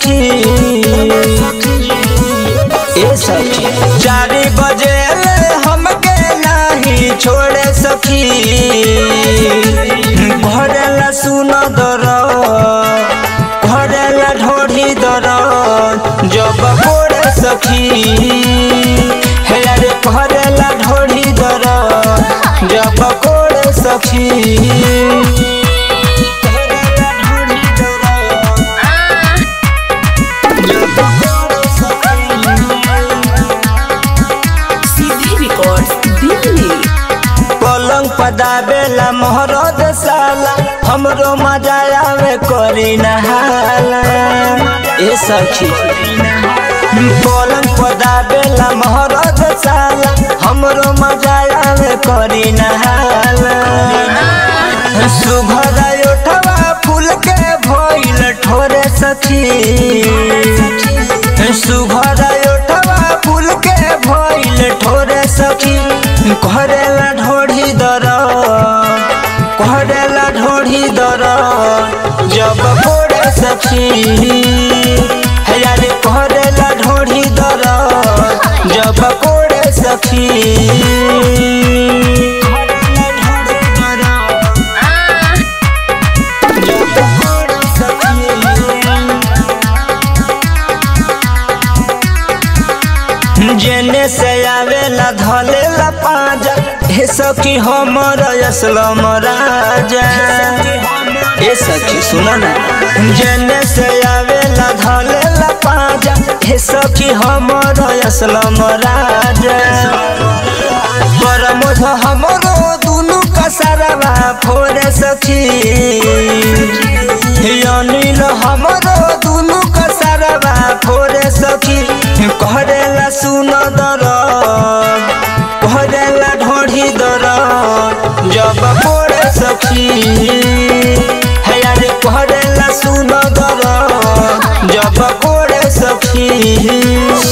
सखी ए सखी चार बजे हमके नहीं छोड़े सखी भरेला सुन दर भरेला ढोढ़ी दर जब कोड़े सखी हे रे भरेला ढोढ़ी दर जब कोड़े सखी भरेला ढोढ़ी दर जब कोड़े सखी सीधी रिकॉर्ड्स दिल्ली पलंग पदावेला मोहरद साला हमरो मजा आवे करी नहाला ए सखी पलंग पदावेला मोहरद साला हमरो मजा आवे करी नहाला सुघर उठवा फूल के भइल ठोरे सखी सुघर उठवा फूल के भइल ठोरे सखी करेला ढोढ़ी दर करेला ढोढ़ी दर जब कोड़े सखी हे यारे करेला ढोढ़ी दर जब कोड़े सखी करेला ढोढ़ी दर जब कोड़े सखी जेने से आवेला धलेला पाजा हे सखी हमर असलम राजा ए सखी सुन ना जेने से आवेला धलेला पाजा हे सखी हमर असलम राजा परमोध हमरो दुनु कसरवा फोरे सखी अनिल हमरो दुनु कसरवा फोरे सखी करेला सुन दर करेला ढोढ़ी दर जब कोड़े सखी हे यारे करेला सुन दर जब कोड़े सखी